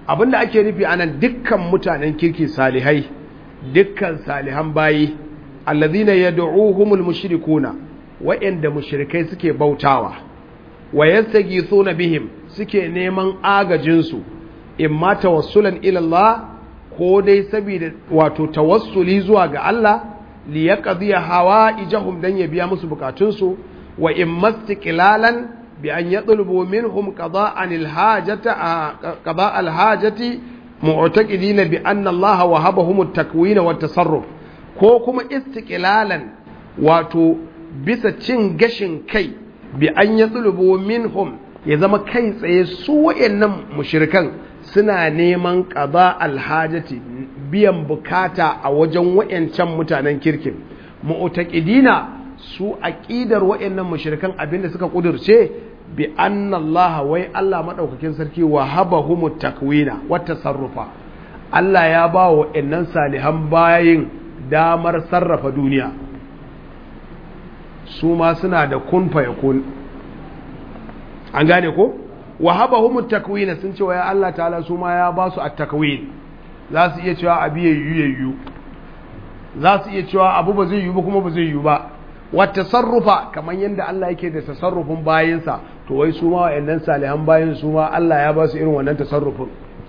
Speaker 1: abinda ake nufi anan dukkan mutanen kirki salihai dukkan salihan bayi allazina yad'uhumul mushrikuna wa'anda mushrikai suke bautawa wa yastaghithuna bihim suke neman agajin su imma tawassulan ila Allah ko dai saboda wato tawassuli zuwa ga Allah li yaqdiya hawaijahum dan ya biya musu bukatunsu wa imma istiqlalan bi an yatlubu minhum qada'an al-hajata qada' al-hajati mu'taqidina bi anna Allah wahabahum at-takwin wa at-tasarruf ko kuma istiqlalan wato bisa cin gashin kai bi an yatlubu minhum ya zama kai tsaye su wayannan mushrikan suna neman qada al-hajati biyan bukata a wajen wayancan mutanen kirkin mu'taqidina su aqidar wayannan mushrikan abinda suka kudurce bi anna Allah wai Allah madaukakin sarki wa habahumu takwina wa tasarrufa Allah ya ba wa innan salihan bayin damar sarrafa duniya su ma suna da kun fa yakun an gane ko wa habahumu takwina sun ce wa ya Allah ta'ala su ma ya ba su at-takwin za su iya cewa abu yayyu yayyu za su iya cewa abu ba zai yi ba kuma ba zai yi ba wata sarrufa kamar yadda Allah yake da tasarrufin bayansa to wai su ma wa'annan salihan bayan su ma Allah ya ba su irin wannan tasarrufin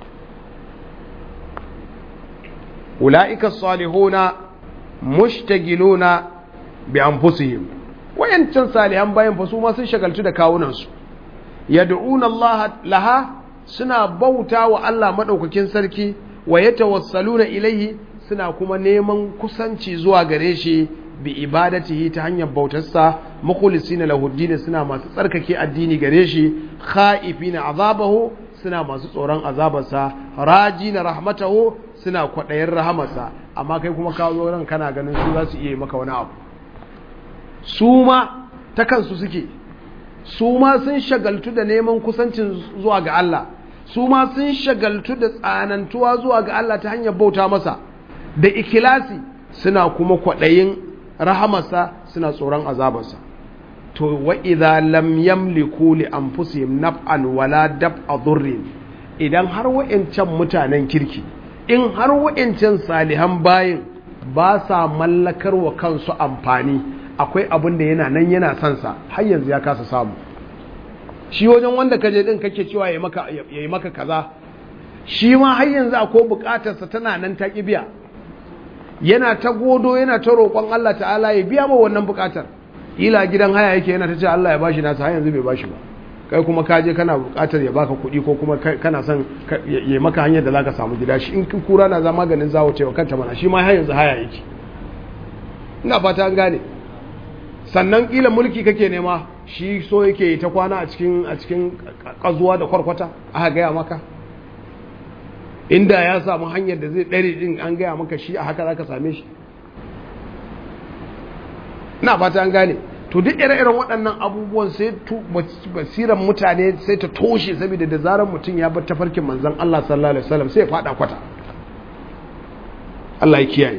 Speaker 1: ula'ika salihuna mushtagiluna bi anfusihim wayancan salihan bayan fa su ma sun shagaltu da kawunansu yad'una Allah laha suna bauta wa Allah madaukakin sarki wa yatawassaluna ilaihi suna kuma neman kusanci zuwa gare shi bi ibadatihi ta hanyar bautarsa mukhlisina lahu din suna masu tsarkake addini gare shi khaifina azabahu suna masu tsoron azabarsa rajina rahmatahu suna kwadayin rahamarsa amma kai kuma ka zo ran kana ganin su za su iya maka wani abu su ma ta kansu suke su ma sun shagaltu da neman kusancin zuwa ga Allah su ma sun shagaltu da tsanantuwa zuwa ga Allah ta hanyar bauta masa da ikilasi suna kuma kwaɗayin rahamarsa suna tsoron azabarsa to wa idza lam yamliku li anfusihim naf'an wala dab'a dhurrin idan har wa'ancan mutanen kirki in har wa'ancan salihan bayin ba sa mallakar wa kansu amfani akwai abin da yana nan yana son sa har yanzu ya kasa samu shi wajen wanda kaje din kake cewa yayi maka yayi maka kaza shi ma har yanzu akwai bukatarsa tana nan ta kibiya yana ta godo yana ta roƙon Allah ta'ala ya biya ma wannan buƙatar ila gidan haya yake yana ta ce Allah ya bashi nasa har yanzu bai bashi ba kai kuma ka je kana buƙatar ya baka kuɗi ko kuma kana son ya maka hanyar da zaka samu gida shi in kura na za maganin zawo cewa kanta mana shi ma har yanzu haya yake ina fata an gane sannan kila mulki kake nema shi so yake ta kwana a cikin a cikin kazuwa da kwarkwata aka gaya maka inda ya samu hanyar da zai ɗare din an gaya maka shi a haka za ka same shi na fata an gane to duk ire-iren waɗannan abubuwan sai basiran mutane sai ta toshe saboda da zarar mutum ya bar tafarkin manzan Allah sallallahu alaihi wasallam sai ya fada kwata Allah ya kiyaye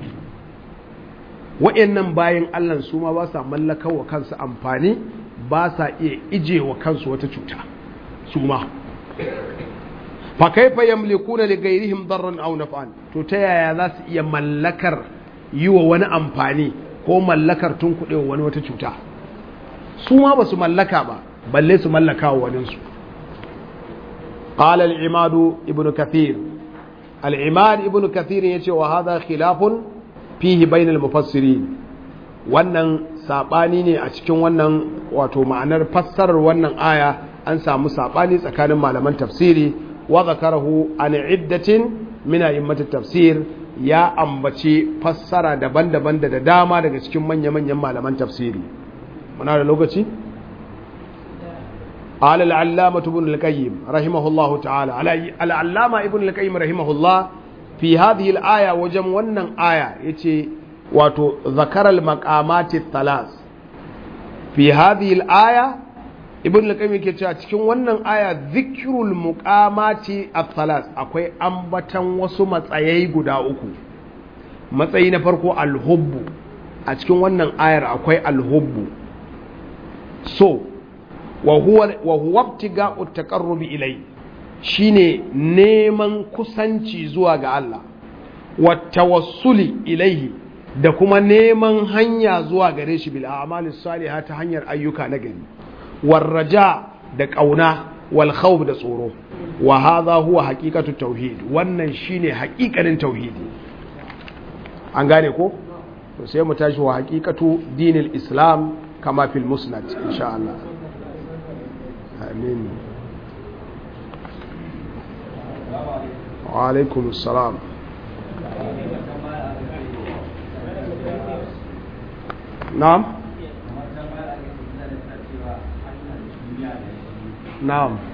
Speaker 1: wa'annan bayan Allah su ma ba sa mallaka wa kansu amfani ba sa iya ije wa kansu wata cuta su ma fa kaifa yamlikuna li ghayrihim darran aw naf'an to ta yaya za su iya mallakar yi wa wani amfani ko mallakar tunkuɗe wa wani wata cuta su ma ba su mallaka ba balle su mallaka wa waninsu قال العماد ابن كثير العماد ابن كثير يتي وهذا خلاف فيه بين المفسرين wannan sabani ne a cikin wannan wato ma'anar fassarar wannan aya an samu sabani tsakanin malaman tafsiri wa zakarahu an iddatin min a'immatit tafsir ya ambaci fassara daban-daban da dama daga cikin manya-manyan malaman tafsiri muna da lokaci قال العلامة ابن القيم رحمه الله تعالى العلامة ابن القيم رحمه الله في هذه الآية وجم ونن آية يتي واتو ذكر المقامات الثلاث في هذه الآية ابن القيم yake cewa cikin wannan aya zikrul muqamati at-thalath akwai ambatan wasu matsayai guda uku matsayi na farko al-hubbu a cikin wannan ayar akwai al-hubbu so wa huwa ibtiga'u taqarrubi ilai shine neman kusanci zuwa ga Allah wa tawassuli ilaihi da kuma neman hanya zuwa gare shi bil a'malis salihah ta hanyar ayyuka na gari warraja da kauna wal khawf da tsoro wa hadha huwa haqiqatu tauhid wannan shine haƙiƙanin tauhidi an gane ko to sai mu tashi wa haqiqatu dinil islam kama fil musnad insha Allah amin wa alaikum assalam na'am na'am